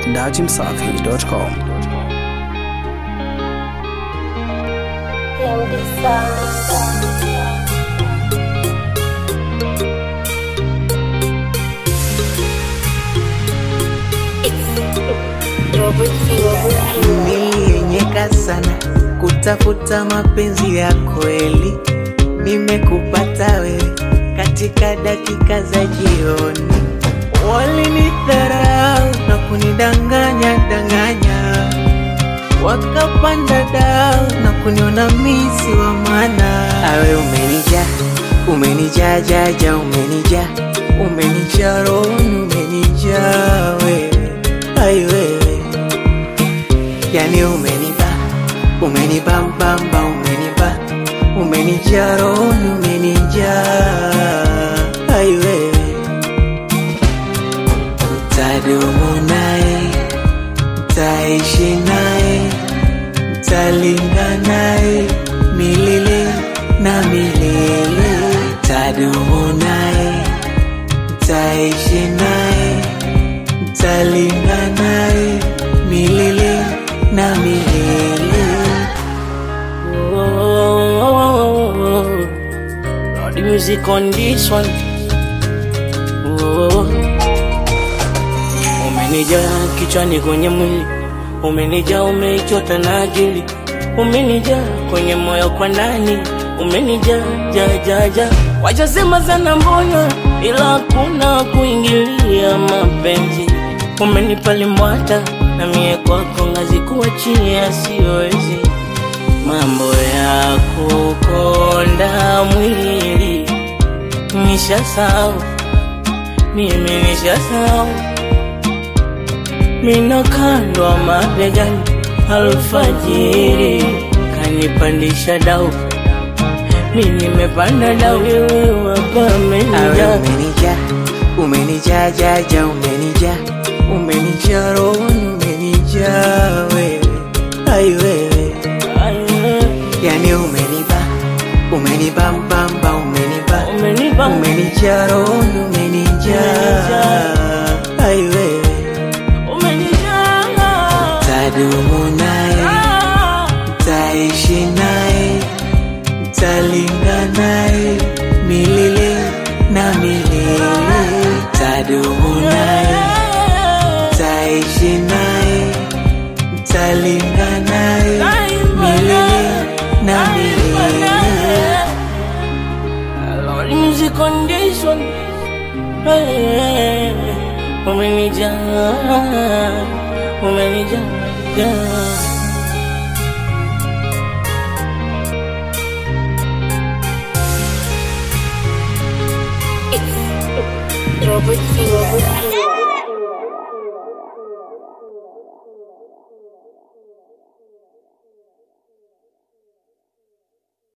dachimsafi.com. Nilienyeka sana kutafuta mapenzi ya kweli, nimekupata wewe katika dakika za jioni. Walinidharau na kunidanganya danganya, wakapanda dau na kuniona misi wa maana. Awe umenija umenijaa jaja, umenija umenijaa rohoni, umenijaa wewe, ai wewe yani umeniba umeniba mbamba umeniba umenijaa rohoni umenijaa ai wewe tadumu naye taishi naye talinga naye milele na milele tadumu naye taishi naye talinga naye milele na milele Lord, the music on this one. Oh. Umenijaa kichwani kwenye mwili, umenijaa umeichota na akili, umenijaa kwenye moyo kwa ndani, umenijaa ja ja ja. Wajasema sana mbona, ila hakuna kuingilia mapenzi. Umenipa limbwata na mie kwako ngazi kuachia siwezi mambo ya kukonda mwili nishasahau, mimi nishasahau, minakandwa mabegani alfajiri kanipandisha dau, mi nimepanda dau, wewe awe wapamenija umenija umenijaa jaja umenija umenijaa rohoni umenijaa wewe ai wewe yani umeniba umeniba mbamba umeniba umenipa umenijaa rohoni umenijaa ai wewe umenijaa tadumu naye taishi naye talinga naye milele na milele tadumu naye taishi naye talinga naye milele na milele Lord, music on this one. Hey, umenijaa, umenijaa, yeah. Robert Robert